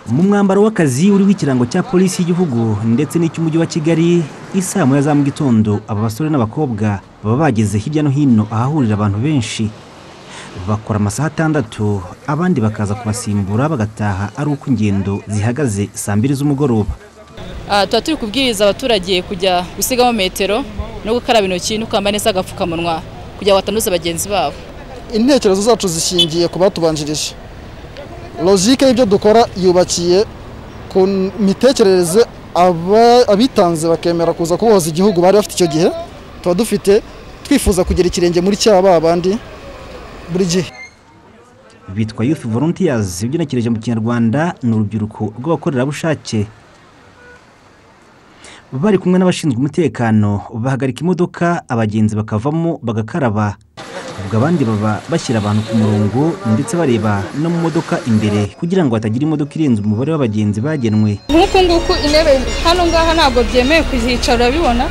mu mwambaro w'akazi uriho ikirango cya polisi y'igihugu ndetse n'icy'umujyi wa kigali isaa moya za mu gitondo aba basore n'abakobwa baba bageze hirya no hino ahahurira abantu benshi bakora amasaha atandatu abandi bakaza kubasimbura bagataha ari uko ingendo zihagaze saa mbiri z'umugoroba tuba turi kubwiriza abaturage kujya gusigamo metero no gukaraba intoki no kwambara neza agapfukamunwa kugira ngo batanduza bagenzi babo intekerezo zacu zishingiye ku batubanjirije logike y'ibyo dukora yubakiye ku mitekerereze abitanze bakemera kuza kuboza igihugu bari bafite icyo gihe tuba dufite twifuza kugera ikirenge muri cya ba bandi buri gihe bitwa youth volunteers ugenekereje mu kinyarwanda ni urubyiruko rw'abakorerabushake bari kumwe n'abashinzwe umutekano bahagarika imodoka abagenzi bakavamo bagakaraba ubwo abandi baba bashyira abantu ku murongo ndetse bareba no mu modoka imbere kugira ngo hatagira imodoka irenze umubare w'abagenzi bagenwe nk'uku nguku intebe hano ngaha ntabwo byemewe kuzicara urabibona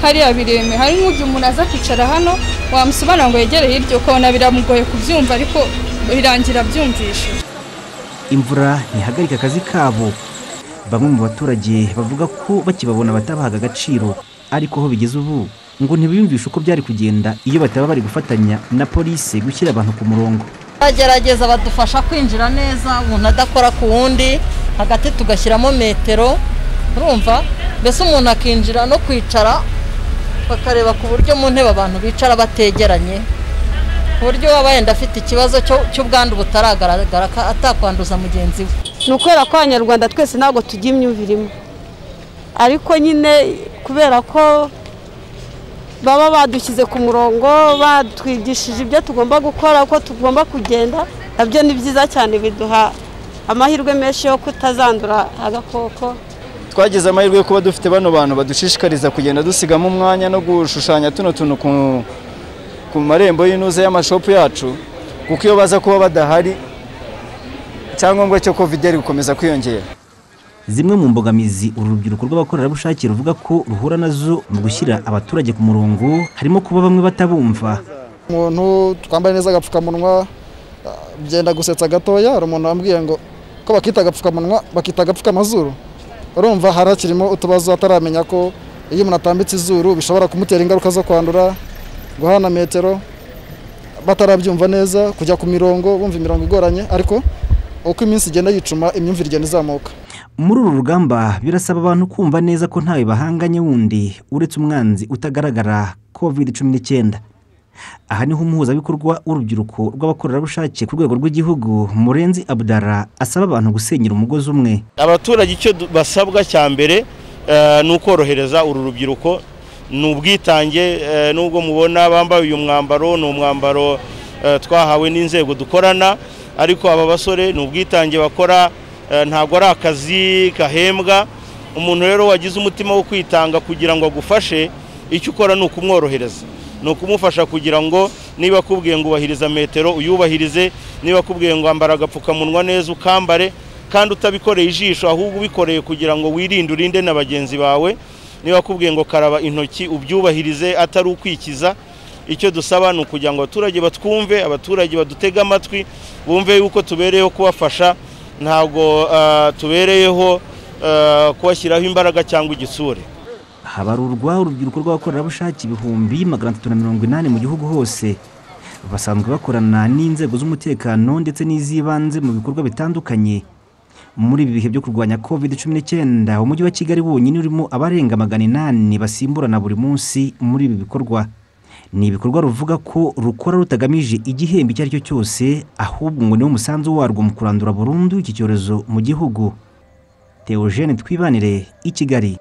hariya bireme hari nk'ugihe umuntu aza kwicara hano wamusobanura ngo yegereye hirya ukabona biramugoye kubyumva ariko birangira abyumvishije imvura ntihagarika akazi kabo bamwe mu baturage bavuga ko bakibabona batabahaga agaciro ariko aho bigeze ubu ngo ntibiyumvishe uko byari kugenda iyo bataba bari gufatanya na polisi gushyira abantu ku murongo bagerageza badufasha kwinjira neza umuntu adakora ku wundi hagati tugashyiramo metero urumva mbese umuntu akinjira no kwicara bakareba ku buryo mu ntebe abantu bicara bategeranye ku buryo waba wenda afite ikibazo cy'ubwandu butaragaragara atakwanduza mugenzi we ni ukubera ko abanyarwanda twese ntabwo tugira imyumvire imwe ariko nyine kubera ko baba badushyize ku murongo batwigishije ibyo tugomba gukora uko tugomba kugenda nabyo ni byiza cyane biduha amahirwe menshi yo kutazandura agakoko twagize amahirwe yo kuba dufite bano bantu badushishikariza kugenda dusigamo umwanya no gushushanya tuno tuntu ku marembo y'inuze y'amashopu yacu kuko iyo baza kuba badahari icyangombwa cyo kovide ari gukomeza kwiyongera zimwe mu mbogamizi uru rubyiruko rw'abakorerabushake ruvuga ko ruhura nazo mu gushyira abaturage ku murongo harimo kuba bamwe batabumva umuntu twambaye neza agapfukamunwa byenda gusetsa gatoya hari umuntu wambwiye ngo ko bakita agapfukamunwa bakita agapfukamazuru urumva hari hakirimo utubazo ataramenya ko iyo umuntu atambitse izuru bishobora kumutera ingaruka zo kwandura guhana metero batarabyumva neza kujya ku mirongo bumva imirongo igoranye ariko uko iminsi igenda yicuma imyumvire igenda izamuka muri uru rugamba birasaba abantu kumva neza ko ntawe bahanganye wundi uretse umwanzi utagaragara covid cumi n'icyenda aha niho umuhuzabikorwa w'urubyiruko rw'abakorerabushake ku rwego rw'igihugu murenzi abudara asaba abantu gusenyera umugozi umwe abaturage icyo basabwa cya mbere ni ukorohereza uru rubyiruko ni ubwitange n'ubwo mubona bambaye uyu mwambaro ni umwambaro twahawe n'inzego dukorana ariko aba basore ni ubwitange bakora ntabwo ari akazi gahembwa umuntu rero wagize umutima wo kwitanga kugira ngo agufashe icyo ukora ni ukumworohereza ni ukumufasha kugira ngo niba akubwiye ngo ubahiriza metero uyubahirize niba akubwiye ngo wambara agapfukamunwa neza ukambare kandi utabikoreye ijisho ahubwo ubikoreye kugira ngo wirinde urinde na bagenzi bawe niba akubwiye ngo karaba intoki ubyubahirize atari ukwikiza icyo dusaba ni ukugira ngo abaturage batwumve abaturage badutege amatwi bumve yuko tubereyeho kubafasha ntabwo tubereyeho kubashyiraho imbaraga cyangwa igitsure habarurwa urubyiruko rw'abakorerabushake ibihumbi magana atatu na mirongo inani mu gihugu hose basanzwe bakorana n'inzego z'umutekano ndetse n'iz'ibanze mu bikorwa bitandukanye muri ibi bihe byo kurwanya covid cumi n'icyenda umujyi wa kigali wonyine urimo abarenga magana inani basimburana buri munsi muri ibi bikorwa ni ibikorwa ruvuga ko rukora rutagamije igihembo icyo ari cyo cyose ahubwo ngo niwo musanzu warwo mu kurandura burundu iki cyorezo mu gihugu teogene twibanire i kigali